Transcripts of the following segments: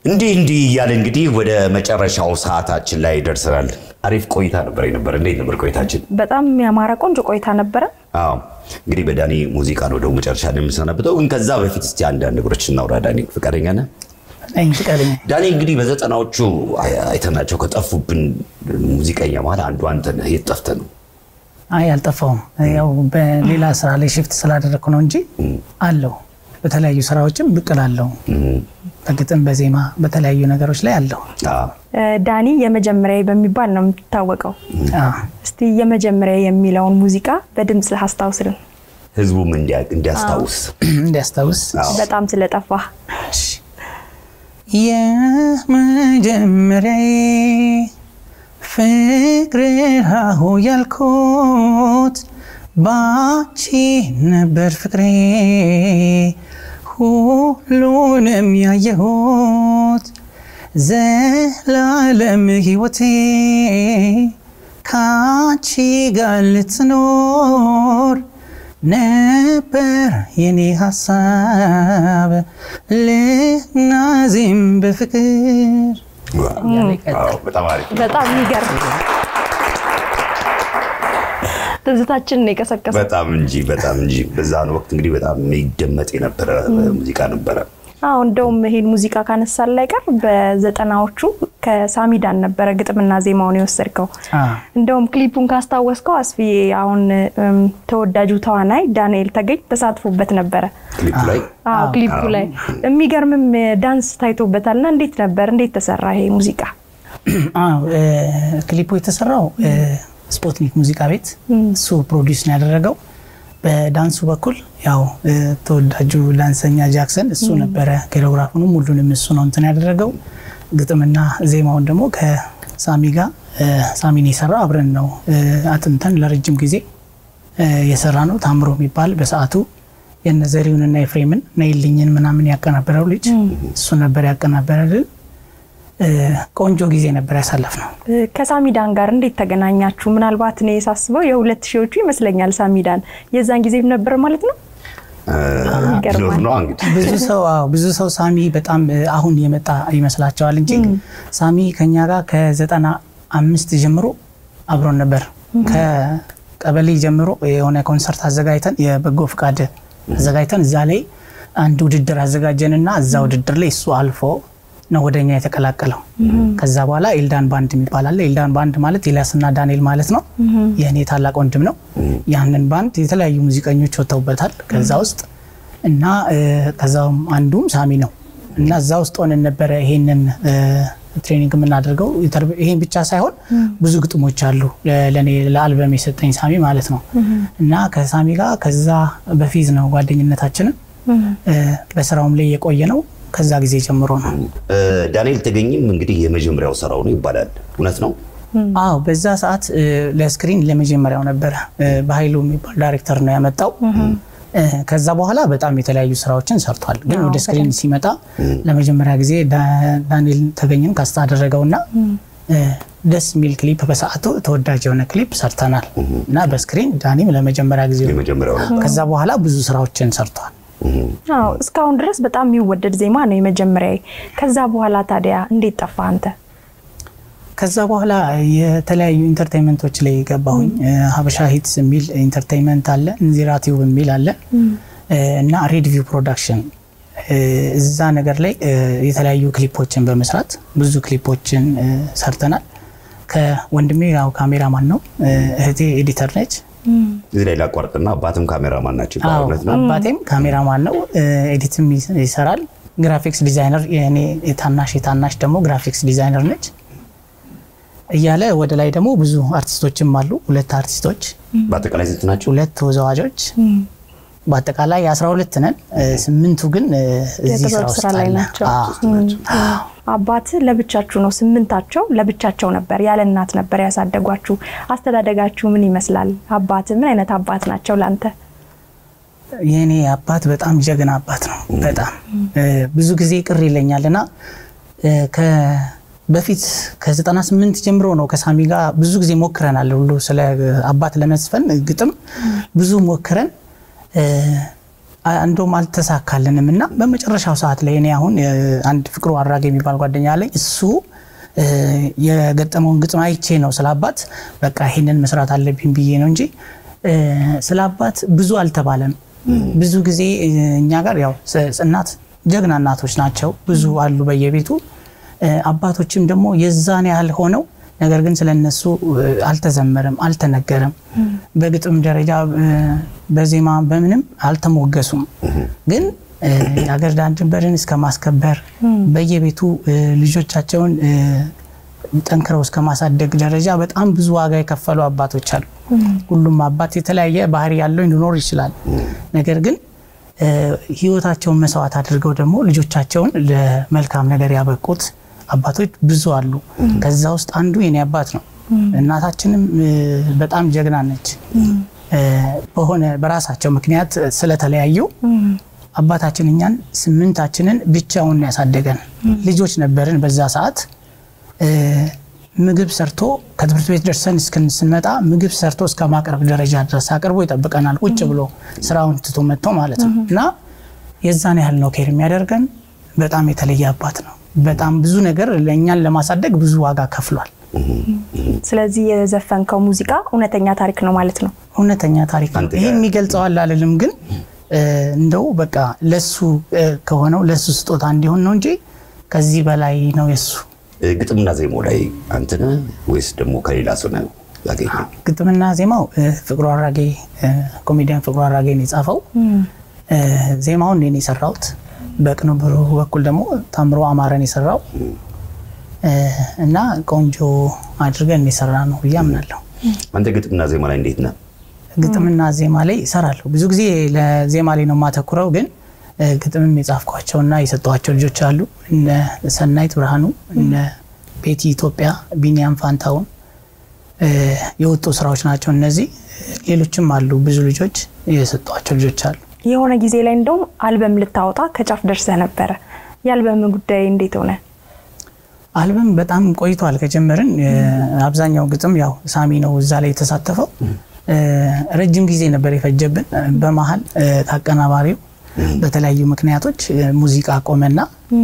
እንዲህ እንዲህ እያለ እንግዲህ ወደ መጨረሻው ሰዓታችን ላይ ደርሰናል። አሪፍ ቆይታ ነበር የነበረ። እንዴት ነበር ቆይታችን? በጣም ያማረ ቆንጆ ቆይታ ነበረ። አዎ እንግዲህ በዳኒ ሙዚቃ ነው ደግሞ መጨረሻ ላይ የምንሰናብተው። ግን ከዛ በፊት እስቲ አንዳንድ ነገሮች እናውራ። ዳኒ ፈቃደኛ ነህ? ነኝ ፍቃደኛ ዳኒ እንግዲህ በዘጠናዎቹ አይ- አይተናቸው ከጠፉብን ሙዚቀኛ መሀል አንዱ አንተ ነህ። የት ጠፍተህ ነው? አይ አልጠፋውም። ያው በሌላ ስራ ላይ ሽፍት ስላደረግኩ ነው እንጂ አለው። በተለያዩ ስራዎችም ብቅ እላለሁ። በግጥም በዜማ በተለያዩ ነገሮች ላይ አለው። አዎ። እ፣ ዳኒ የመጀመሪያ በሚባል ነው የምትታወቀው። አዎ። እስቲ የመጀመሪያ የሚለውን ሙዚቃ በድምፅ አስታውስልን። ህዝቡም እንዲያ- እንዲያስታውስ እንዲያስታውስ በጣም ስለጠፋ የመጀመሪያ ፍቅር ሀሁ ያልኩት ባቺ ነበር ፍቅሬ ሁሉንም ያየሁት ዘላለም ህይወቴ ካቺ ጋር ልትኖር ነበር የኔ ሀሳብ ልናዚም በፍቅር አዎ፣ በጣም አሪፍ በጣም የሚገርም ትዝታችንን የቀሰቀሰ በጣም እንጂ በጣም እንጂ በዛን ወቅት እንግዲህ በጣም የሚደመጥ የነበረ ሙዚቃ ነበረ። አዎ እንደውም ይሄን ሙዚቃ ካነሳን ላይ ቀር በዘጠናዎቹ ከሳሚዳን ነበረ ግጥምና ዜማውን የወሰድከው። እንደውም ክሊፑን ካስታወስከው አስፍዬ አሁን እም፣ ተወዳጁ ተዋናይ ዳንኤል ተገኝ ተሳትፎበት ነበረ። ክሊፑ ላይ አዎ ክሊፑ ላይ የሚገርምም ዳንስ ታይቶበታል። እና እንዴት ነበር? እንዴት ተሰራ ይሄ ሙዚቃ? አዎ እ፣ ክሊፑ የተሰራው እ፣ ስፖትኒክ ሙዚቃ ቤት እሱ ፕሮዲውስ ነው ያደረገው። በዳንሱ በኩል ያው እ፣ ተወዳጁ ዳንሰኛ ጃክሰን እሱ ነበረ። ኮሪዮግራፉንም ሁሉንም እሱ ነው እንትን ያደረገው። ግጥምና ዜማውን ደግሞ ከሳሚ ጋር እ፣ ሳሚን የሰራው አብረን ነው እ፣ አጥንተን ለረጅም ጊዜ እ፣ የሰራ ነው። ታምሮ የሚባል በሰዓቱ የነ ዘሪሁንና ኤፍሬምን ነይልኝን ምናምን ያቀናበረው ልጅ እሱ ነበር ያቀናበረልን። እ፣ ቆንጆ ጊዜ ነበር ያሳለፍ ነው። እ፣ ከሳሚዳን ጋር እንዴት ተገናኛችሁ? ምናልባት እኔ ሳስበው የሁለት ሺዎቹ ይመስለኛል ሳሚዳን የዛን ጊዜም ነበር ማለት ነው። ቢኖር ነው እንግዲህ ብዙ ሰው አዎ፣ ብዙ ሰው ሳሚ በጣም እ፣ አሁን የመጣ ይመስላቸዋል እንጂ ሳሚ ከኛ ጋር ከዘጠና አምስት ጀምሮ አብሮን ነበር። ከቀበሌ ጀምሮ የሆነ ኮንሰርት አዘጋጅተን የበጎ ፍቃድ አዘጋጅተን እዛ ላይ አንድ ውድድር አዘጋጀንና እዛ ውድድር ላይ እሱ አልፎ ነው ወደኛ የተቀላቀለው። ከዛ በኋላ ኤልዳን ባንድ የሚባል አለ። ኤልዳን ባንድ ማለት ኤልያስና ዳንኤል ማለት ነው። የእኔ ታላቅ ወንድም ነው። ያንን ባንድ የተለያዩ ሙዚቀኞች ወጥተውበታል ከዛ ውስጥ እና እ፣ ከዛውም አንዱም ሳሚ ነው እና እዛ ውስጥ ሆነን ነበረ ይሄንን እ፣ ትሬኒንግ የምናደርገው። ኢንተርቪ- ይሄን ብቻ ሳይሆን ብዙ ግጥሞች አሉ ለ- ለእኔ ለአልበም የሰጠኝ ሳሚ ማለት ነው እና ከሳሚ ጋር ከዛ በፊት ነው ጓደኝነታችንን እ፣ በስራውም ላይ የቆየ ነው ከዛ ጊዜ ጀምሮ ነው። እ፣ ዳንኤል ተገኝም እንግዲህ የመጀመሪያው ስራው ነው ይባላል። እውነት ነው? አዎ በዛ ሰዓት እ፣ ለስክሪን ለመጀመሪያው ነበረ እ፣ በኃይሉ የሚባል ዳይሬክተር ነው ያመጣው። እ፣ ከዛ በኋላ በጣም የተለያዩ ስራዎችን ሰርቷል። ግን ወደ ስክሪን ሲመጣ ለመጀመሪያ ጊዜ ዳ- ዳንኤል ተገኝን ካስታ አደረገውና እ፣ ደስ የሚል ክሊፕ በሰዓቱ ተወዳጅ የሆነ ክሊፕ ሰርተናል እና በስክሪን ዳኒም ለመጀመሪያ ጊዜ ነው። የመጀመሪያው ነው። ከዛ በኋላ ብዙ ስራዎችን ሰርቷል። አዎ እስካሁን ድረስ በጣም የሚወደድ ዜማ ነው የመጀመሪያ። ከዛ በኋላ ታዲያ እንዴት ጠፋ አንተ? ከዛ በኋላ የተለያዩ ኢንተርቴንመንቶች ላይ ገባሁኝ። ሀበሻ ሂትስ የሚል ኢንተርቴንመንት አለ፣ እንዚራ ቲዩብ የሚል አለ እ፣ እና ሬድቪው ፕሮዳክሽን እ፣ እዛ ነገር ላይ እ፣ የተለያዩ ክሊፖችን በመስራት ብዙ ክሊፖችን እ፣ ሰርተናል። ከወንድሜ ያው ካሜራማን ነው፣ እ፣ እህቴ ኤዲተር ነች። እዚህ ላይ ላቋርጥና አባትም ካሜራማን ናቸው ይባላል። አዎ፣ እውነት ነው? አባቴም ካሜራማን ነው፣ እ፣ ኤዲትም ይስ- ይሰራል። ግራፊክስ ዲዛይነር የእኔ የታናሽ የታናሽ ደግሞ ግራፊክስ ዲዛይነር ነች እያለ ወደ ላይ ደግሞ ብዙ አርቲስቶችም አሉ። ሁለት አርቲስቶች፣ በአጠቃላይ ስንት ናቸው? ሁለት ተወዛዋዦች በአጠቃላይ 12 ነን። እ፣ ስምንቱ ግን እ፣ እዚህ ስራ የጥበብ ውስጥ ስራ ላይ አለ። ናቸው። አዎ። አባት ለብቻችሁ ነው? ስምንታቸው ለብቻቸው ነበር፣ ያለ እናት ነበር ያሳደጓችሁ። አስተዳደጋችሁ ምን ይመስላል? አባት ምን አይነት አባት ናቸው ለአንተ? የእኔ አባት በጣም ጀግና አባት ነው። በጣም እ፣ ብዙ ጊዜ ቅር ይለኛል እና እ፣ ከ- በፊት ከ98 ጀምሮ ነው ከሳሚ ጋር ብዙ ጊዜ ሞክረናል ሁሉ ስለ አባት ለመዝፈን ግጥም ብዙ ሞክረን እ፣ እንደውም አልተሳካልንም እና በመጨረሻው ሰዓት ላይ እኔ አሁን አንድ ፍቅሩ አራጌ የሚባል ጓደኛ አለኝ እሱ የገጠመውን ግጥም አይቼ ነው ስለ አባት በቃ ይሄንን መስራት አለብኝ ብዬ ነው እንጂ ስለ አባት ብዙ አልተባለም። ብዙ ጊዜ እኛ ጋር ያው እናት ጀግና እናቶች ናቸው ብዙ አሉ በየቤቱ አባቶችም ደግሞ የዛን ያህል ሆነው ነገር ግን ስለነሱ አልተዘመረም፣ አልተነገረም። በግጥም ደረጃ በዜማ በምንም አልተሞገሱም። ግን የሀገር ዳር ድንበርን እስከ ማስከበር በየቤቱ ልጆቻቸውን ጠንክረው እስከ ማሳደግ ደረጃ በጣም ብዙ ዋጋ የከፈሉ አባቶች አሉ። ሁሉም አባት የተለያየ ባህሪ ያለው ሊኖር ይችላል። ነገር ግን ሕይወታቸውን መስዋዕት አድርገው ደግሞ ልጆቻቸውን ለመልካም ነገር ያበቁት አባቶች ብዙ አሉ። ከዛ ውስጥ አንዱ የኔ አባት ነው። እናታችንም በጣም ጀግና ነች። በሆነ በራሳቸው ምክንያት ስለተለያዩ አባታችን እኛን ስምንታችንን ብቻውን ያሳደገን ልጆች ነበርን። በዛ ሰዓት ምግብ ሰርቶ ከትምህርት ቤት ደርሰን እስክንስንመጣ ምግብ ሰርቶ እስከ ማቅረብ ደረጃ ድረስ አቅርቦ ይጠብቀናል። ቁጭ ብሎ ስራውን ትቶ መጥቶ ማለት ነው። እና የዛን ያህል ነው ኬር የሚያደርገን። በጣም የተለየ አባት ነው። በጣም ብዙ ነገር ለእኛን ለማሳደግ ብዙ ዋጋ ከፍሏል። ስለዚህ የዘፈንከው ሙዚቃ እውነተኛ ታሪክ ነው ማለት ነው። እውነተኛ ታሪክ ነው። ይህን የሚገልጸዋል አልልም፣ ግን እንደው በቃ ለሱ ከሆነው ለሱ ስጦታ እንዲሆን ነው እንጂ ከዚህ በላይ ነው የሱ ግጥምና ዜማው ላይ አንተ ነህ ወይስ ደግሞ ከሌላ ሰው ነው ያገኘው? ግጥምና ዜማው ፍቅሩ አራጌ ኮሜዲያን ፍቅሩ አራጌ ነው የጻፈው። ዜማውን እኔ የሰራሁት በቅንብሩ በኩል ደግሞ ታምሮ አማረን የሰራው እና ቆንጆ አድርገን የሰራ ነው ብዬ አምናለሁ። አንተ ግጥምና ዜማ ላይ እንዴት ነህ? ግጥምና ዜማ ላይ እሰራለሁ። ብዙ ጊዜ ለዜማ ላይ ነው የማተኩረው፣ ግን ግጥምም የጻፍኳቸውና የሰጠኋቸው ልጆች አሉ። እነ ሰናይት ብርሃኑ፣ እነ ቤቲ ኢትዮጵያ፣ ቢኒያም ፋንታውን የወጡ ስራዎች ናቸው እነዚህ። ሌሎችም አሉ ብዙ ልጆች የሰጧቸው ልጆች አሉ። የሆነ ጊዜ ላይ እንደውም አልበም ልታወጣ ከጫፍ ደርሰህ ነበረ። የአልበም ጉዳይ እንዴት ሆነ? አልበም በጣም ቆይቷል ከጀመርን። አብዛኛው ግጥም ያው ሳሚ ነው እዛ ላይ የተሳተፈው። ረጅም ጊዜ ነበር የፈጀብን። በመሀል ከአቀናባሪው በተለያዩ ምክንያቶች ሙዚቃ ቆመና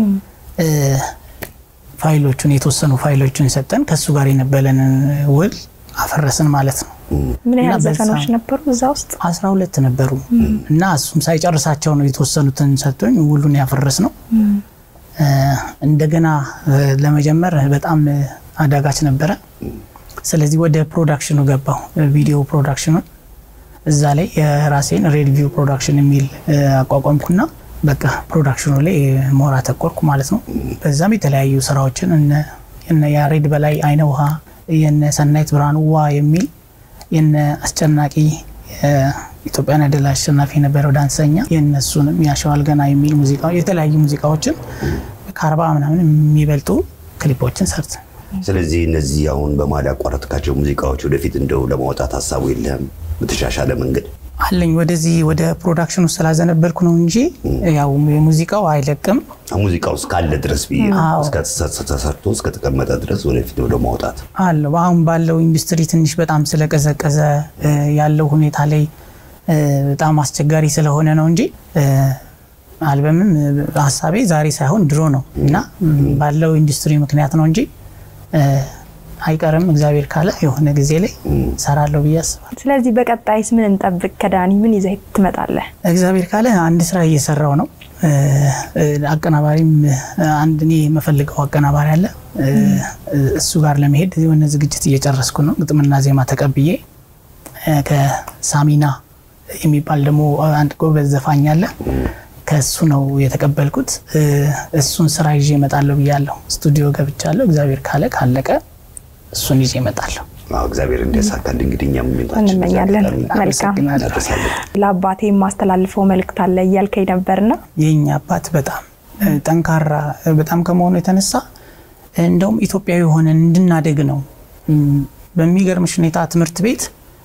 ፋይሎቹን የተወሰኑ ፋይሎቹን ሰጠን። ከሱ ጋር የነበረንን ውል አፈረስን ማለት ነው። ምን ያህል ዘፈኖች ነበሩ እዛ ውስጥ? አስራ ሁለት ነበሩ እና እሱም ሳይጨርሳቸው ነው የተወሰኑትን ሰጥቶኝ ውሉን ያፈረስ ነው። እንደገና ለመጀመር በጣም አዳጋች ነበረ። ስለዚህ ወደ ፕሮዳክሽኑ ገባው፣ ቪዲዮ ፕሮዳክሽኑን እዛ ላይ የራሴን ሬድቪው ፕሮዳክሽን የሚል አቋቋምኩና በቃ ፕሮዳክሽኑ ላይ ሞራ ተቆርኩ ማለት ነው። በዛም የተለያዩ ስራዎችን እነ ያሬድ በላይ አይነ ውሃ፣ የነ ሰናይት ብርሃኑ ዋ የሚል የነ አስጨናቂ ኢትዮጵያን አይደል አሸናፊ የነበረው ዳንሰኛ የእነሱንም ያሸዋል ገና የሚል ሙዚቃ የተለያዩ ሙዚቃዎችን ከአርባ ምናምን የሚበልጡ ክሊፖችን ሰርት ስለዚህ እነዚህ አሁን በመሀል ያቋረጥካቸው ሙዚቃዎች ወደፊት እንደው ለማውጣት ሀሳቡ የለህም? በተሻሻለ መንገድ አለኝ። ወደዚህ ወደ ፕሮዳክሽኑ ስላዘነበልኩ ነው እንጂ ያው የሙዚቃው አይለቅም። ሙዚቃው እስካለ ድረስ ብዬ ተሰርቶ እስከተቀመጠ ድረስ ወደፊት ወደ ማውጣት አለው። አሁን ባለው ኢንዱስትሪ ትንሽ በጣም ስለቀዘቀዘ ያለው ሁኔታ ላይ በጣም አስቸጋሪ ስለሆነ ነው እንጂ አልበምም ሀሳቤ ዛሬ ሳይሆን ድሮ ነው እና ባለው ኢንዱስትሪ ምክንያት ነው እንጂ አይቀርም። እግዚአብሔር ካለ የሆነ ጊዜ ላይ ሰራለሁ ብዬ አስባለሁ። ስለዚህ በቀጣይስ ምን እንጠብቅ? ከዳኒ ምን ይዘህ ትመጣለህ? እግዚአብሔር ካለ አንድ ስራ እየሰራው ነው። አቀናባሪም አንድ እኔ የምፈልገው አቀናባሪ አለ። እሱ ጋር ለመሄድ የሆነ ዝግጅት እየጨረስኩ ነው። ግጥምና ዜማ ተቀብዬ ከሳሚና የሚባል ደግሞ አንድ ጎበዝ ዘፋኝ አለ። ከእሱ ነው የተቀበልኩት። እሱን ስራ ይዤ እመጣለሁ ብያለሁ። ስቱዲዮ ገብቻለሁ። እግዚአብሔር ካለ ካለቀ እሱን ይዤ እመጣለሁ። እግዚአብሔር እንዲያሳካል እንግዲህ እኛም እንመኛለን። መልካም ለአባቴ የማስተላልፈው መልእክት አለ እያልከኝ ነበርና የኛ አባት በጣም ጠንካራ በጣም ከመሆኑ የተነሳ እንደውም ኢትዮጵያዊ ሆነን እንድናደግ ነው። በሚገርምሽ ሁኔታ ትምህርት ቤት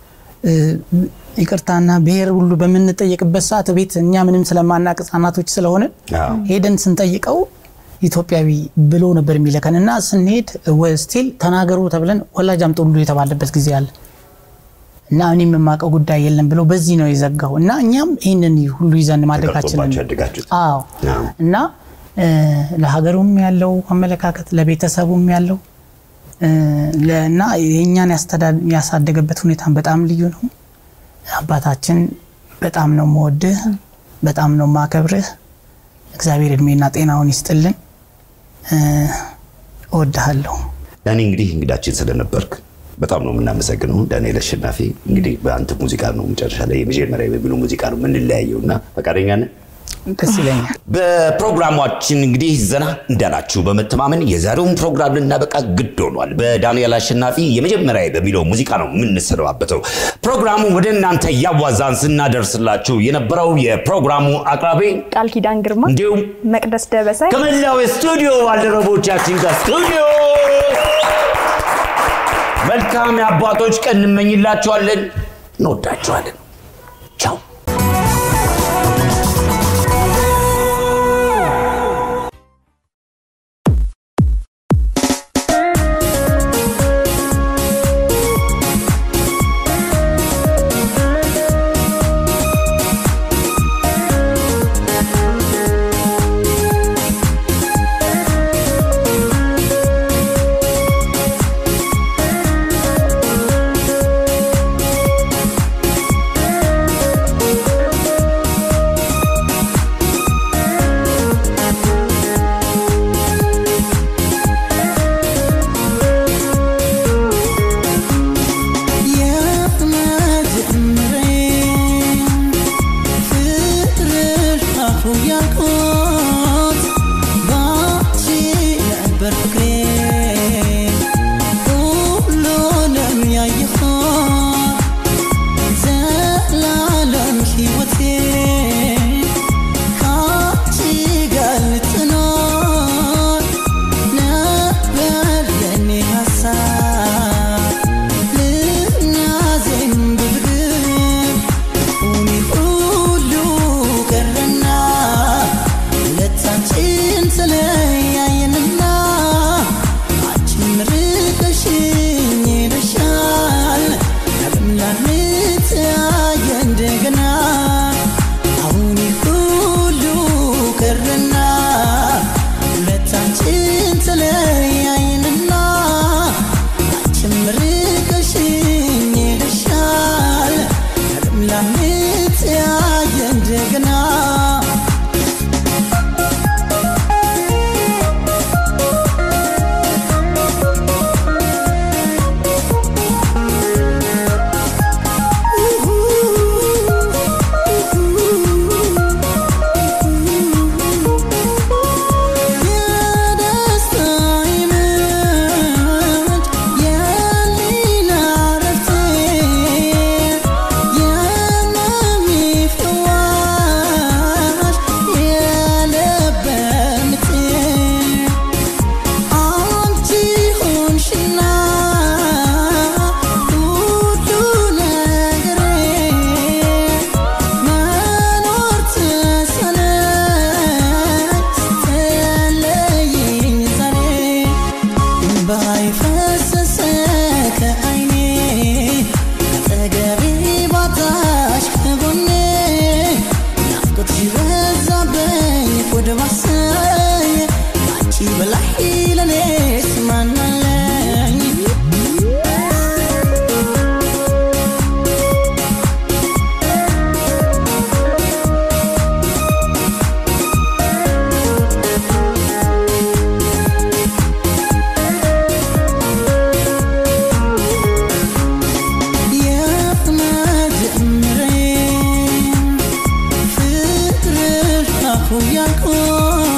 ይቅርታና ብሔር ሁሉ በምንጠየቅበት ሰዓት ቤት እኛ ምንም ስለማናቅ ህጻናቶች ስለሆነ ሄደን ስንጠይቀው ኢትዮጵያዊ ብሎ ነበር የሚለከን እና ስንሄድ ስቲል ተናገሩ ተብለን ወላጅ አምጡ ሁሉ የተባለበት ጊዜ አለ እና እኔም የማውቀው ጉዳይ የለም ብሎ በዚህ ነው የዘጋው እና እኛም ይህንን ሁሉ ይዘን ማደጋችንን ተቀርጾባችሁ ያደጋችሁት። አዎ አዎ። እና እ፣ ለሀገሩም ያለው አመለካከት ለቤተሰቡም ያለው እ፣ ለ- እና የእኛን ያስተዳ- ያሳደገበት ሁኔታን በጣም ልዩ ነው። አባታችን በጣም ነው መወድህ፣ በጣም ነው ማከብርህ። እግዚአብሔር እድሜና ጤናውን ይስጥልን። እ፣ እወድሃለሁ። ዳኒ እንግዲህ እንግዳችን ስለነበርክ በጣም ነው የምናመሰግነው። ዳንኤል አሸናፊ እንግዲህ በአንተ ሙዚቃ ነው መጨረሻ ላይ የመጀመሪያ በሚለው ሙዚቃ ነው የምንለያየው እና ፈቃደኛ ነህ? ደስ ይለኛል። በፕሮግራማችን እንግዲህ ዘና እንዳላችሁ በመተማመን የዛሬውን ፕሮግራም ልናበቃ ግድ ሆኗል። በዳንኤል አሸናፊ የመጀመሪያ በሚለው ሙዚቃ ነው የምንሰነባበተው። ፕሮግራሙ ወደ እናንተ እያዋዛን ስናደርስላችሁ የነበረው የፕሮግራሙ አቅራቢ ቃል ኪዳን ግርማ፣ እንዲሁም መቅደስ ደበሳይ ከመላው የስቱዲዮ ባልደረቦቻችን ጋር ስቱዲዮ መልካም የአባቶች ቀን እንመኝላችኋለን። እንወዳችኋለን። ቻው ያልኩት